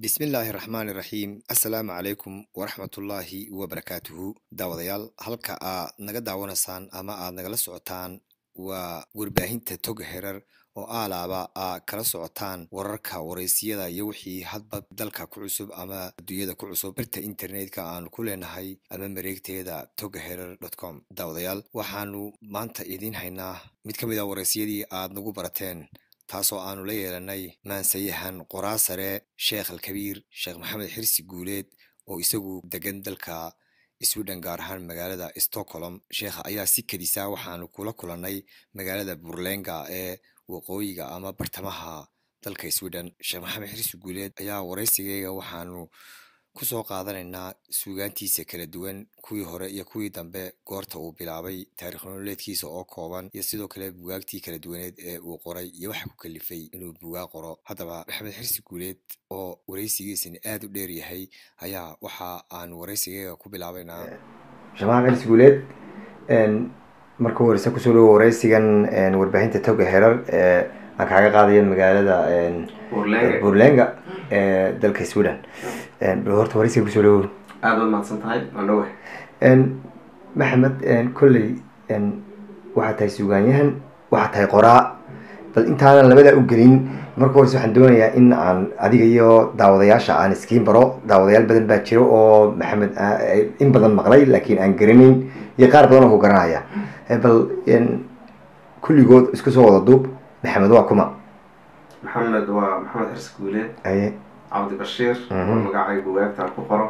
bismillaahi raxmaani raxiim assalaamu calaykum waraxmatullaahi wabarakaatuhu daawadayaal halka aad naga daawanaysaan ama aad nagala socotaan waa warbaahinta tog herar oo aalaaba aa kala socotaan wararka waraysiyada iyo wixii hadba dalka ku cusub ama adduunyada ku cusub birta internetka aanu ku leenahay ama mareegteeda tog herar com daawadayaal waxaanu maanta idiin haynaa mid ka mid a waraysiyadii aad nagu barateen taasoo aanu la yeelanay maansayahan qoraa sare sheekh alkabiir sheekh maxamed xirsi guuleed oo isagu degan dalka sweden gaar ahaan magaalada stockholm sheekha ayaa si kedisa waxaanu kula kulannay magaalada burlenga ee waqooyiga ama bartamaha dalka sweden sheekh maxamed xirsi guuleed ayaa waraysigeyga waxaanu kusoo qaadanaynaa suugaantiisa kala duwan kuwii hore iyo kuwii dambe goorta uu bilaabay taarikh nololeedkiisa oo kooban iyo sidoo kale bugaagtii kala duwaneed ee uu qoray iyo waxa ku kalifay inuu bugaag qoro haddaba maxamed xirsi guuleed oo waraysigiisani aada u dheer yahay ayaa waxa aanu waraysigeega ku bilaabaynaa sheekh maxamed xirsi guuleed marka horeyse kusoo dhawo waraysigan warbaahinta toga herar ee aan kaaga qaadayo magaalada burlenga ee dalka sweden horta waraysiga kusoo dhawo aada waad mahadsan tahay waan dhawe maxamed kolley waxaad tahay suugaanyahan waxaad tahay qoraa bal intaanan labadaa u gelin marka horeyse waxaan doonayaa in aan adiga iyo daawadayaasha aan iskiin baro daawadayaal badan baa jiro oo maxamed in badan maqlay laakiin aan garanayn iyo qaar badan oo ku garanaya bal kulligood isku soo wada duub maxamed waa kuma maxamed waa maxamed xirsi guuleed aye cabdi bashiir oo magacay bugaagtaan ku qoro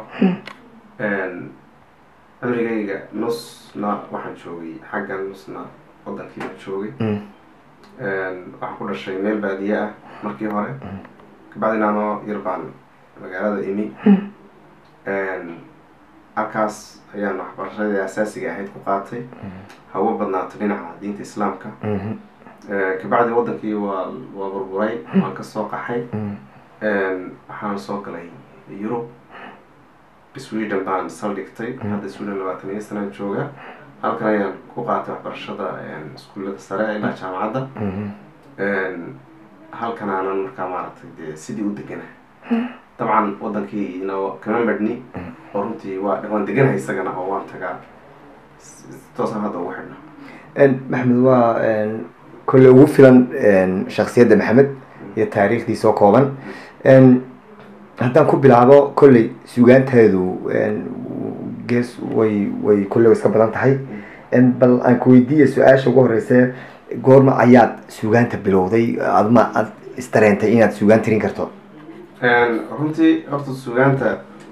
cimrigayga nusna waxaan joogay xaggan nusna wadankiiba joogay waxaan ku dhashay meel baadiye ah markii hore kabacdina anoo yar baan magaalada imi halkaas ayaan waxbarashadii asaasiga ahayd ku qaatay hawo badnaato dhinaca diinta islaamka kabacdi wadankii waa waa burburay waan kasoo qaxay waxaan soo galay yurub sweden baan saldhigtay hadda sweden labaatan iyo sanaan jooga halkan ayaan ku qaatay waxbarashada iskuullada sare ilaa jaamacadda halkan aanan markaa maaragtay dee sidii u degana dabcan wadankiina kama medhni oo runtii waa waan deganahay isagana oo waan tagaa toosaan hadda ugu xidhna maxamed waa kolle ugu filan shaksiyadda maxamed iyo taariikhdiisa oo kooban haddaan ku bilaabo kolley suugaanteedu gees way way kolley way iska badan tahay bal aan ku weydiiya su-aasha ugu horeyse goorma ayaad suugaanta bilowday adma aad istareentay inaad suugaan tirin karto runtii horta suugaanta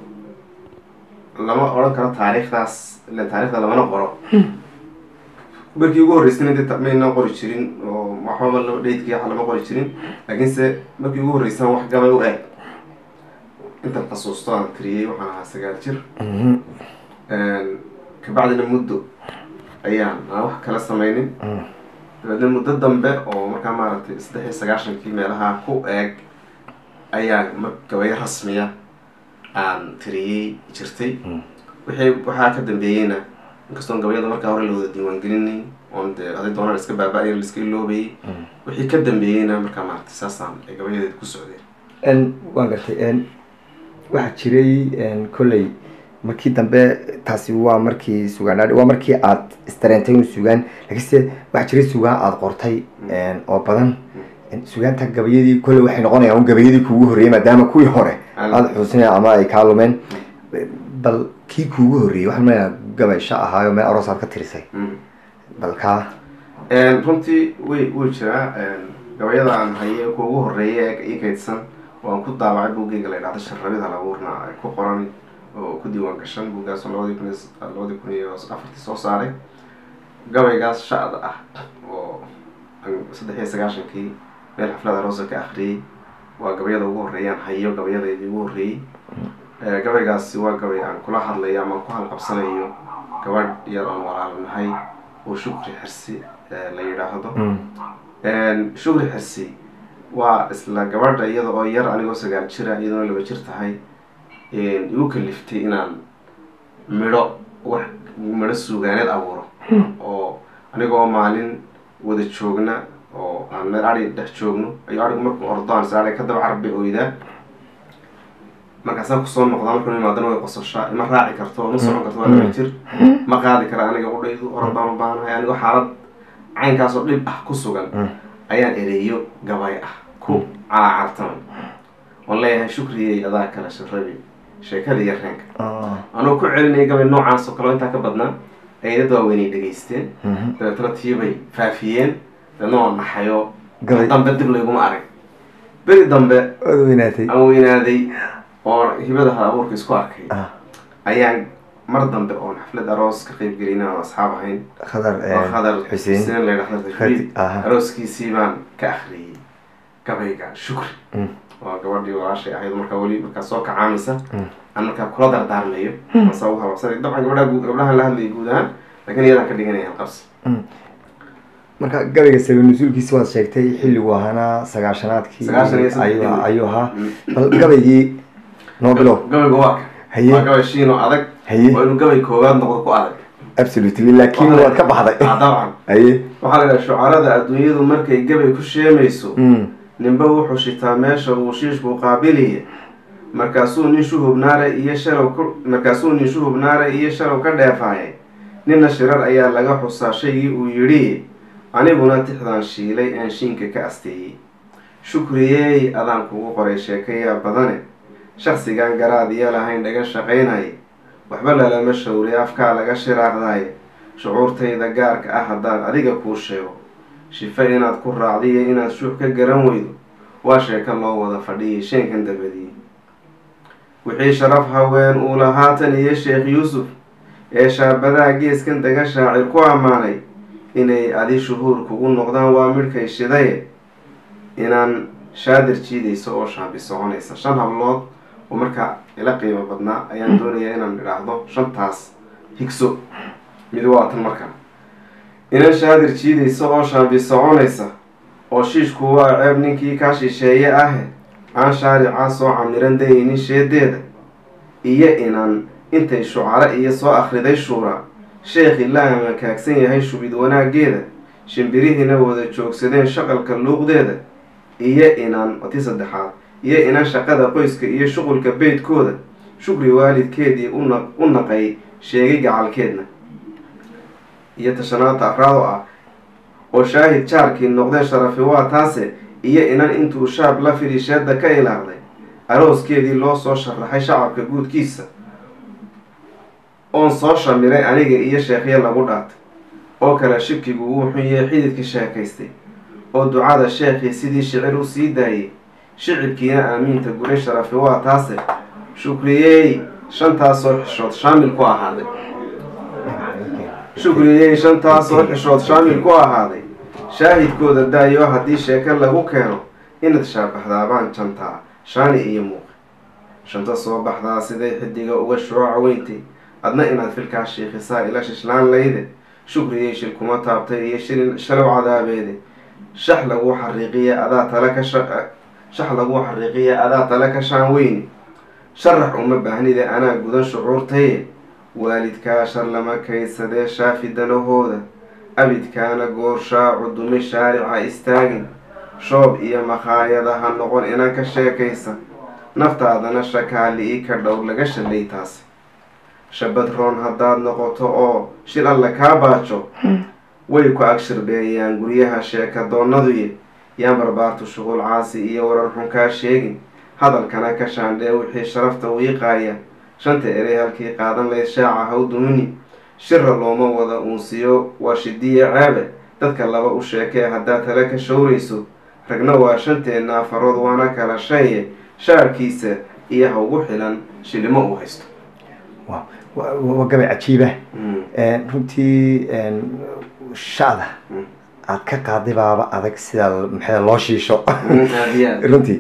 lama odhan karo taariikhdaas ila taarikhda lamana qoro markii ugu horreysana de mayna qori jirin oo waxbaba laba dheydkii waxa lama qori jirin laakiinse markii ugu horreysana wax gabay u eg intan xasuusto aan tiriyey waxaan ahaa sagaal jir kabacdina muddo ayaan aan wax kala sameynin dabeedna muddo dambe oo markaa maaragtay saddex iyo sagaashankii meelaha ku eeg ayaa mar gabayo rasmiya aan tiriyey jirtay wixii waxaa ka dambeeyeyna inkastoon gabayada markaa hore la wada diiwaangelinayn oon dee aday doonaan iska baaba-ay laiska iloobayay wixii ka dambeeyeyna markaa maaragtay saasaan ay gabayadeed ku socdeen waan gartay waxaa jiray kolley markii dambe taasi waa markii sugaan waa markii aad istareentay un sugaan laakiinse waxaa jiray sugaan aada qortay oo badan sugaanta gabayadii kolley waxay noqonayaan un gabayadii kuugu horreeyey maadaama kuwii hore aada xuusina ama ay kaa lumeen bal kii kuugu horreeyey waxaan maleynaa gabay sha ahaayo meel aroos aad ka tirisay bal kaa runtii way wuu jiraa gabayada aan haye kuugu horreeya ee ii kaydsan waan ku daawacay buggeyga la idhahda sharrabida labuurna ay ku qoran oo ku diiwaan gashan buuggaasoo labadii kun labadii kun iyo afartii soo saaray gabaygaas shacda ah oo saddex iyo sagaashankii meel xaflada roosa ka akriyey waa gabayada ugu horreeyaan hayo gabayadeedii ugu horreeyey gabaygaasi waa gabay aan kula hadlayo ama ku halqabsanayo gabadh yar oon walaalnahay oo shukri xirsi la yidhaahdo shukri xirsi waa isla gabadha iyada oo yar anigoo sagaal jira iyadoona laba jir tahay igu kaliftay inaan midho wax midho suugaaneed abuuro oo anigoo maalin wada joogna oo aan meel ari dhex joogno ayuu arigu markuu ordo aan is ka daba carbe oydaa markaasaan kusoo noqdaa markuu imaadana way qososhaa ima raaci karto ma socon karto waa laba jir ma qaadi kara aniga udhaydu orod baan u baanahay anigoo xaalad caynkaasoo dhib ah ku sugan ayaan ereeyo gabay ah ku calaacartamay oon leeyahay shukriyey adaa kale sharabi sheekada iyo reenka anoo ku celinaya gabay noocaas oo kale oo intaa ka badnaa ayadad waaweynay dhegaysteen dabeetana tiibay faafiyeen dabeetna waa naxayoo Gabay. dambe dib layguma arag beri dambe waad weynaatay aan weynaaday oo hibada hal abuurka isku arkay Ah, ayaan mar dambe oon xaflad aroos ka qayb gelin aan asxaab ahayn khadar oo khadar xuseen xuseen la yidhahdo Khadi- tajriid aha. arooskiisii baan ka akhriyey gabayga shukri Mm. waa gabadhii walaashay ahayd markaa weli markaa soo kacaamisa Mm. aan markaa kula dardaarmayo masa u hababsanay dabcan gabadha gabdhahan la hadlayay guud ahaan laakiin iyadaan ka dhiganaya halqabsi marka gabayga sabi nusuulkiisi waad sheegtay xilligu ahaana sagaashanaadkii Sagaashan iyo saddex ayuu iyo- ayuu ahaa Mm. bal gabaygii noo bilow gabayga waa ka Haye. waa gabay shiino adag Haye. waa inuu gabay koowaad noqdo ku adag absolutely laakiin waad ka baxday Ah, dabcan haye waxaa la yidhaha shucarada adduunyadu markay gabay ku sheemayso Mm. ninba wuxuu shitaa meesha uu shiishku qaabiliya markaasuu nin shuhubnaare iyo shalow ku markaasuu nin shuhubnaare iyo shalow ka dheefaayay ninna shirar ayaa laga xusaa shaygii uu yidhi aniguna tixdaan shiilay aan shiinka ka asteeyey shukriyeey adaan kugu qoray sheekayaa badane shakhsigaan garaad iyo lahayn dhaga shaqaynaya waxba lalama shawri afkaa laga shiraaqdaaye shucuurtayda gaarka ah haddaan adiga kuu sheego shife inaad ku raacdiyo inaad shuux ka garan weydo waa sheeko loo wada fadhiyay sheenkan dabadiyey wixii sharaf haween uu lahaatan iyo sheekh yuusuf ee shaabadaha geeskan daga shaacir ku ammaanay inay adi shuhuur kugu noqdaan waa midhkay shidaye inaan shaadir jiidayso oo shaambi soconaysa shan hablood oo markaa ila qiimo badnaa ayaan doonayaa inaan idhaahdo shantaas higso mid waa tan markaa inan shaadir jiidaysa oo shaambi soconaysa oo shiishku waa ceeb ninkii kaa shisheeye ahe aan shaaricaa soo camiran dayaynin sheedeeda iyo inaan intay shucaro iyo soo akhriday shuura sheekhi la amakaagsan yahay shubid wanaaggeeda shimbirihiina wada joogsadeen shaqalka luuqdeeda iyo inaan tii saddexaad iyo inaan shaqada qoyska iyo shuqulka beydkooda shukri waalidkeedii una u naqay sheegay gacalkeedna iyo tashanaanta afraad oo ah oo shaahid jaarkii noqdee sharafi waa taase iyo inan intuu shaab la fidhisheedda ka ilaaqday arooskeedii loo soo sharaxay shacabka guudkiisa oon soo shamiray aniga iyo sheekhya lagu dhaatay oo kale shibkigu wuu xunyee xididkii sheekaystay oo ducada sheekhii sidii shicir u sii daayay shicibkiina aamiinta guray sharafi waa taase shukriyeey shantaasoo xishood shaamil ku ahaaday shukriyey shantaasoo xishood shaamil ku ahaaday shaahidkooda daayo haddii sheeko lagu keeno inaad shaabaxdaabaan jantaa shaani iyo muuqi shanta soo baxdaa siday xidiga uga shooca weyntay adna inaad filkaa shiikhisaa ila shishlaan layde shukriyey shil kuma taabtay iyo shilin shalow cadaabeede shax lagu xariiqiya adaa tale ka shax lagu xariiqiya adaa tale ka shaan weyni sharax uma baahnide anaa gudan shucuurtaye waalidkaa shar lama kaydsadee shaafi danahooda abidkaana goorshaacu dumi shaarica istaagin shoob iyo makhaayada ha noqon inan ka sheekaysa naftaadana shakaali-i ka dhow laga shalay taas shabad roon haddaad noqoto oo shil alle kaa baajo way ku agshirbeeyaan guryaha sheeka doonaduye yaan barbaartu shuqul caasi iyo warar xun kaa sheegin hadalkana ka shaandhee wixii sharafta wiiqaaya shanta erey halkii qaadan layd shaaca haw dumini shira looma wada uunsiyo waa shidiya ceebe dadka laba u sheekee haddaad tale ka showrayso ragna waa shanteenna afarood waana kala shaye shaarkiisa iyo ha ugu xilan shilimo uu haysto waa gabay cajiiba runtii shacda aad ka qaaday baaba adag sida maxaa loo shiisho runtii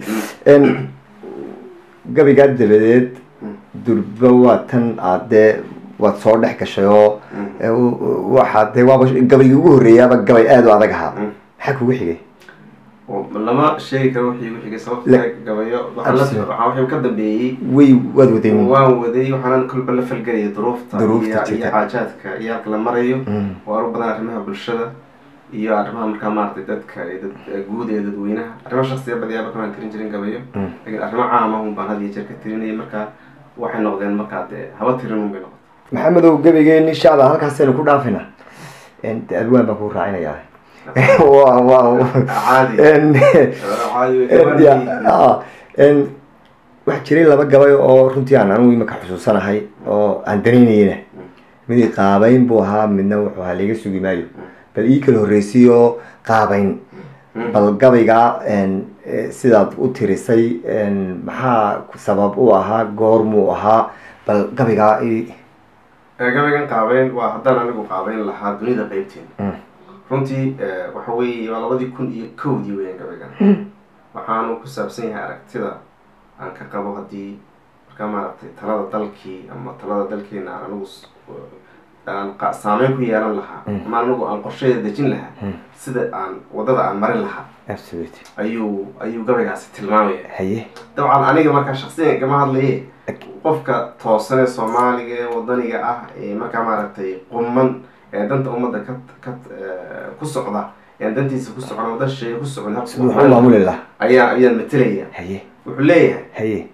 gabaygaa dabadeed durba waa tan aad dee waad soo dhex gashay oo waxaa dee waaba gabaygii ugu horreeyaaba gabay aada u adag ahaa maxaa kugu xigay lama sheegi karo wixii igu xigay sababta gabayo waxaa wixii ka dambeeyey way waad waday waan waday waxaanan kolba la falgelaya duruufta Duruufta iyo iyo jirta. xaajaadka iyo halka la marayo oo aru badan arrimaha bulshada iyo arrimaha markaa maaragtay dadka ee dad guud ee dadweynaha arrimo shaksiya badiyaaba kamaan tirin jirin gabayo Mm. laakiin arrimo caama un baan had iyo jeer ka tirinayay markaa waxay noqdeen markaa dee haba tirin un bay noqotay maxamedow gebigeeni shacda halkaasaynu ku dhaafina de adwaan baan ku raacinayaa Waa- waa- caadi En- caadi way en- gaban ya- yihiin. ah, en, waxaa jiray laba gabay oo runtii aan anigu imika xusuusanahay oo aan danaynayna mid qaabayn buu ahaa midna wuxuu ahaa laga sugi maayo bal ii kala horreysay oo qaabayn bal gabaygaa en, eh, sidaad u tirisay en, maxaa sabab u ahaa goormuu ahaa bal gabaygaa i Ee, gabaygan qaabeyn waa haddaan anigu qaabeyn lahaa dunida qeybteena Mm. runtii ee, waxa weeye waa labadii kun iyo kowdii weeyaan gabaygan waxaanu ku saabsan yahay aragtida aan ka qabo haddii markaa maaragtay talada dalkii ama talada dalkeena aan anigu s- aan qa- saameyn ku yeelan lahaa ama anigu aan qorsheeda dejin lahaa sida aan wadada aan marin lahaa absolute ayuu ayuu gabaygaasi tilmaamaya haye dabcan aniga markaa shaksiyan kama hadlaye qofka toosan ee soomaaliga ee wadaniga ah ee markaa maaragtay quman ee danta ummadda ka ka eh, ku socda ee dantiisa ku socon waddan shisheeye ku socon habka siduu wuxuu maamuli lahaa ayaa ayaan matelaya haye wuxuu leeyahay haye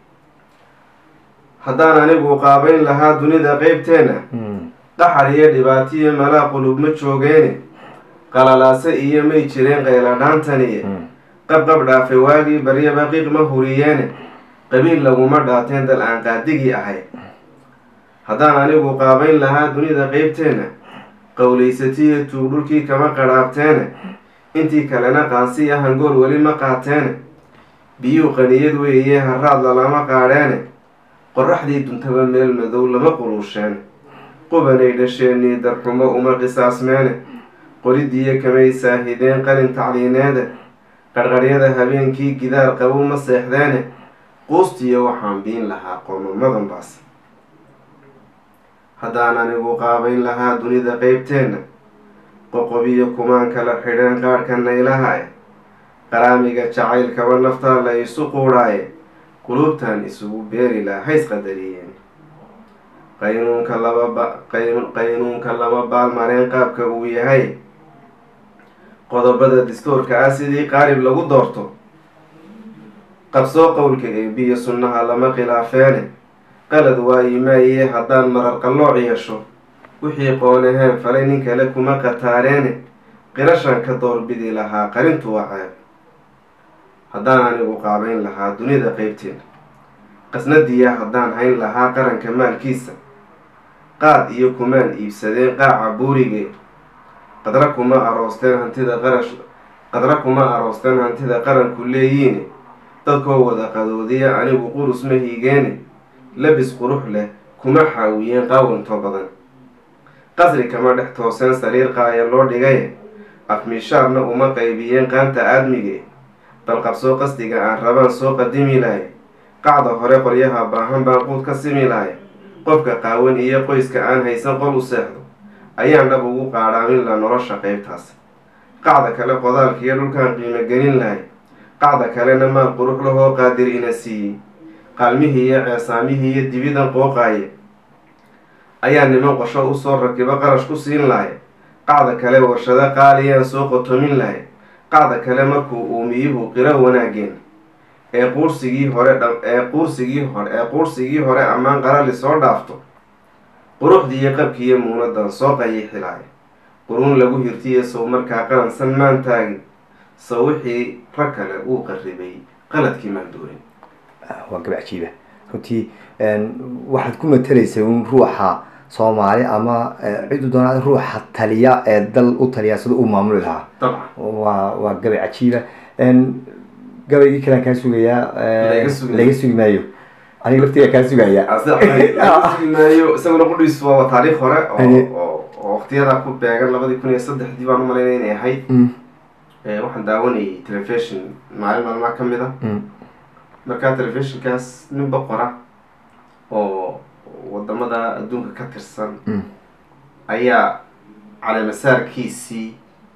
haddaan anigu qaabayn lahaa dunida qeybteena Mm. qaxar iyo dhibaatiyo malaa qulub ma joogeene qalalaase iyo may jireen qayladhaantaniye Mm. qabqab dhaafay waagii baryaba qiiq ma huriyeene qabiil laguma dhaateen dal aan qaadigii ahay haddaan anigu qaabayn lahaa dunida qeybteena qowlaysatiyo tuug dhulkii kama qadhaabteene intii kalena qaansi ah hangool weli ma qaateene biyuu qaniyad weeye haraad lalama qaadheene qorraxdii duntaba meel madow lama quluusheen qubanay dhasheenii darxumo uma qisaasmeene qoridiyo kamay saahideen qalin tacliineede qarqaryada habeenkii gidaar qabow ma seexdeene quustiyo waxaan biin lahaa qoomamadan baas haddaan anigu qaabayn lahaa dunida qeybteenna qoqobiyo kumaan kala xidheen qaadhka naylahae qaraamiga jacaylkaba naftaa la isu quudhaaye qulubtan isugu beeri laha hays qadariyeen qaynuunka laba ba qayn- qaynuunka lama baalmareen qaabka uu yahay qodobada dastuurka ah sidii qaalib lagu doorto qabsoo qowlka eebiyo sunnaha lama khilaafeene qalad waayimaayee haddaan marar qallooc yeesho wixii qoonaheen falay nin kale kuma qataareene qirashan ka doorbidi lahaa qarintu waa ceeb haddaan anigu qaabayn lahaa dunida qeybteena qasnadiya haddaan hayn lahaa qaranka maalkiisa qaad iyo kumaan iibsadeen qaaca buurige qadra kuma aroosteen hantida qarash qadra kuma aroosteen hantida qaranku leeyiine dadkoo wada qadoodiya anigu qurus ma hiigeene labis qurux leh kuma xaawiyeen qaawantoo badan qasri kama dhex tooseen sariir qaaya loo dhigaye afmishaarna uma qaybiyeen qaanta aadmige bal qabsoo qasdiga aan rabaan soo qadimi lahay qacda hore qoryaha baahan baan quud ka simi lahay qofka qaawan iyo qoyska aan haysan qol u seexdo ayaan dhab ugu qaadhaamin la nolosha qeybtaas qacda kale qodaalkiiyo dhulkaan qiimo gelin lahay qacda kalena maal qurux lahoo qaadir ina siiyey qaalmihii iyo ceesaamihii iyo dibidan qooqaaye ayaa niman qosho usoo rakibo qarash ku siin lahay qacda kale warshado qaaliyaan soo qotomin lahay qacda kale markuu uumiyuhu qiro wanaageen ee quursigii hore dha ee quursigii hore ee quursigii hore ammaan qarali soo dhaafto quruxdiiyo qabkiiyo muunadan soo qayixilaay quruun lagu hirtiye sow markaa qalansan maan taagin sow wixii rag kale uu qarribay qaladkii maan doorin waa gabac jiiba runtii waxaad ku matelaysay un ruuxa soomaali ama cidu doonaa ruuxa taliya ee dal u taliya sida uu maamuli lahaa dabcan waa waa gabay cajiiba gabaygii kalaan kaa sugayaa Laga sugayo. laga sugi maayo aniga laftiga kaa sugaya maayo isaguna qudhiis waa taariikh hore oo Haye. oo oo waqtiyadaa ku beegan labadii kun iyo saddexdii baan umalaynaya inay ahayd Mm, Eh, waxaan daawanayay telefishon maalin maalmaha ka mid a mm, markaa telefishinkaas nin boqora oo wadamada adduunka ka tirsan mm. ayaa caleemasaarkiisii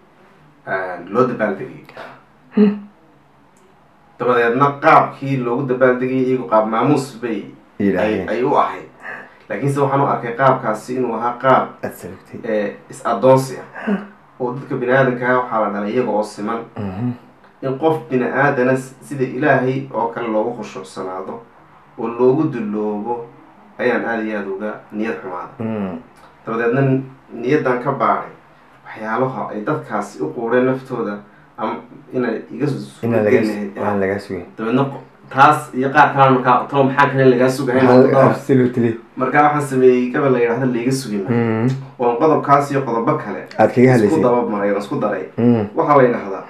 loo dabaaldegayay dabadeedna qaabkii loogu dabaaldegayay iyagu qaab maamuus bay ay Yidhaahdeen. ay u ahayd laakiinse waxaan u arkay qaabkaasi inuu ahaa qaab Aad sababtay. ee is-addoonsi ah oo dadka bini aadankaa waxaa la dhalay iyaga oo siman in qof bini aadana sida ilaahay oo kale loogu khushuucsanaado oo loogu dulloobo ayaan aada iyo aada uga niyad xumaada dabadeedna niyaddan ka baadhay waxyaalaha ay dadkaasi u quudheen naftooda ama inay iga inaan laga aan lagaa sugin dabeedna taas iyo qaar kalena markaa talo maxaa kale lagaa sugahay absolutely markaa waxaan sameeyey gabal la yidhahda layga sugi maayo oon qodobkaas iyo qodobo kale aad kaga isku hadlaysay dabamaray oon isku daray waxaa la yidhahdaa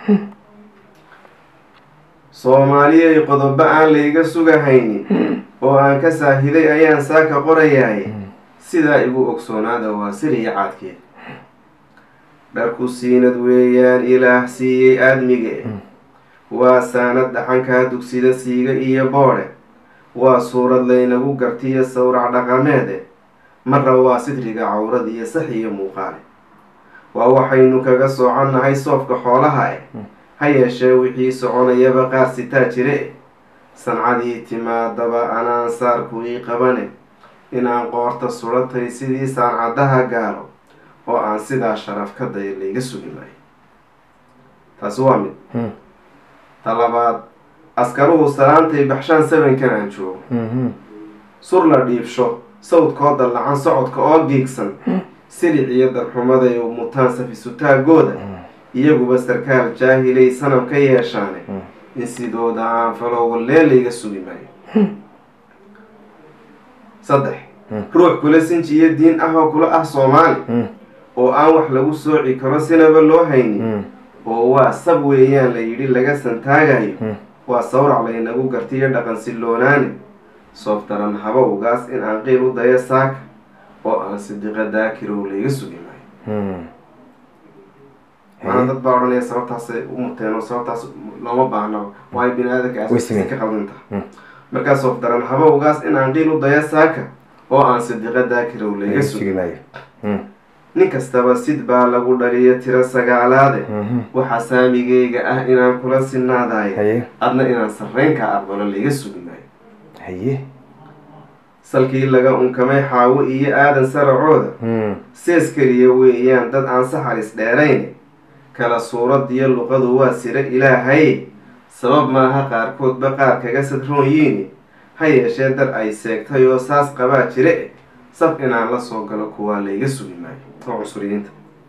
soomaaliyay qodobo aan layga sugahaynin oo aan ka saahiday ayaan saaka qorayaay sidaa igu ogsoonaada waa siriya caadkeed dharku siinad weeyaan ilaah siiyey aadmige waa saanad dhaxankaa dugsida siiga iyo boodhe waa suurad laynagu gartiyo sawrac dhaqameede marra waa sidriga cawrad iyo sax iyo muuqaale waa waxaynu kaga sooconnahay soofka xoolaha eh ha yeeshee wixii soconayaba qaar sitaa jire sancadii timaadaba anaan saarku ii qabane inaan qoorta suratay sidii saancaddaha gaalo oo aan sidaa sharaf ka daya layga sugi maayo taasi waa mid ta labaad askaruhu salaantay baxshaan sabankan aan joogo sur la dhiibsho sawdkoo dallacan socodka oo giigsan silic iyo darxumaday u mutaan safisutaagooda iyaguba sarkaal jaahilay sanam ka yeeshaane in sidooda aan falo wallee layga sugi maayo saddex ruux kula sinji iyo diin ah oo kula ah soomaali oo aan wax lagu sooci karo sinaba loo haynin oo waa sab weeyaan la yidhi laga santaagayo waa sawrac laynagu gartiyo dhaqan siloonaane soof daran habowgaas in aan qiil u dayo saaka oo aan sidiqa daakirow layga sugi maayo maana dad baa odhanaya sababtaasay u muteen oo sababtaas looma baahna waayo bini aadanka Way sameen. ka qaldantaha markaa soof daran habowgaas in aan qiil u dayo saaka oo aan sidiqa daakirow layga laga sugi sugi maayo nin kastaba sid baa lagu dhaliyo tiro sagaalaade waxaa saamigayga ah inaan kula sinaadayo haye adna inaan sarreynkaa aqbalo layga sugi maayo haye salkii laga unkamay xaawo iyo aadan saracooda sees keliya weeyaan dad aan saxaris dheerayn kala suuradiyo luqadu waa siro ilaahay sabab maaha qaarkoodba qaar kaga sadroonyiini ha yeeshee dar ay seegtay oo saas qabaa jire saf inaan la soo galo kuwaa layga sugi maayo oo cusuriyiinta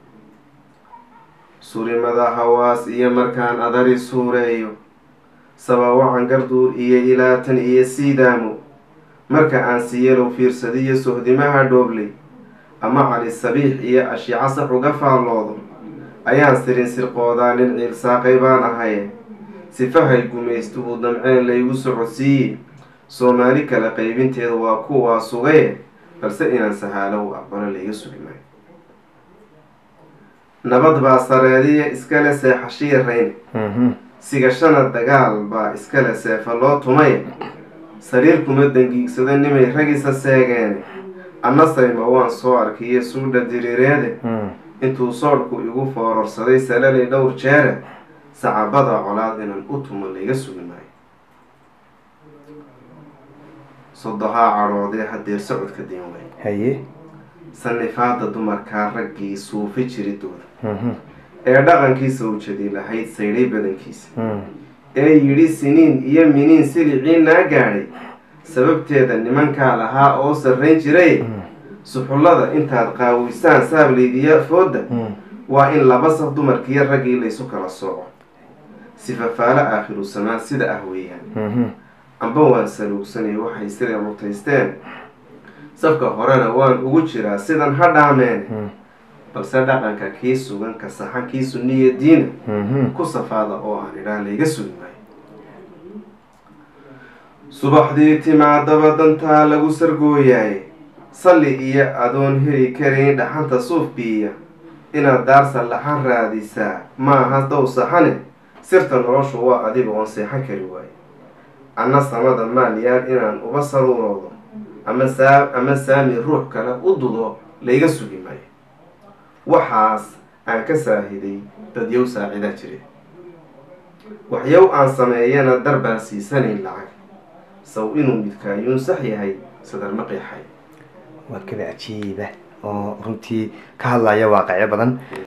surimada hawaas iyo markaan adari suureeyo sabawacan garduur iyo ilaatan iyo siidaamo marka aan siyalow fiirsadiyo sohdimaha dhoobley ama cali sabiix iyo ashiico sax uga faalloodo ayaan sirin sirqoodaa nin ciilsaaqay baan ahaye sifahay gumaystuhu damceen laygu socodsiiye soomaali kala qaybinteeda waa kuwaa sugaye balse inaan sahaalo u aqbalo layga sugi maayo nabad baa sareediya iskale seexashiya rayn sigashana dagaal baa iskale seefa loo tumay sariir kuma dangiigsado nimay ragisa seegeen anna sayma waan soo arkiyo suudha diriireede intuu soodhku igu foororsaday salalay dhowr jeere sacabada colaad inaan u tumo layga sugi maayo sodohaa cadhoodee hadeer socodka diin wey haye sanifaada dumarkaa raggii suufi jiridooda ee dhaqankiisa ujadi lahayd saydhay badankiisa ee yidhi siniin iyo miniin silicii naa gaadhay sababteeda nimankaa lahaa oo sarrayn jiray suxullada intaad qaawisaan saablaydiya fooda waa in laba saf dumarkiiyo raggii laysu kala sooco sifafaalo aakhiru samaan sida ah weeyaan amba waan saluugsanay waxay sida mutaysteen safka horena waan ugu jiraa sidan ha dhaameen balse dhaqanka kii sugan ka saxan kii sunniya diina ku safaada oo aan idhaa layga sugi maayo subaxdii timaadaba dantaa lagu sargooyaay salli iyo adoon heli karayn dhaxanta suuf biiya inaad daar sallaxan raadisaa maaha dow saxane sirta noloshu waa adiga oon seexan kari waayo anna samada maalyaal inaan uba saruuroodo ama saa ama saami ruux kale u dudo layga sugi maayo waxaas aan ka saahiday dadyow saacidaa jire waxyow aan sameeyana dar baan siisanayn lacag saw inuu midkaayuun sax yahay sadar ma qeexay waa kaba cajiiba oo runtii ka hadlaya waaqicyo badan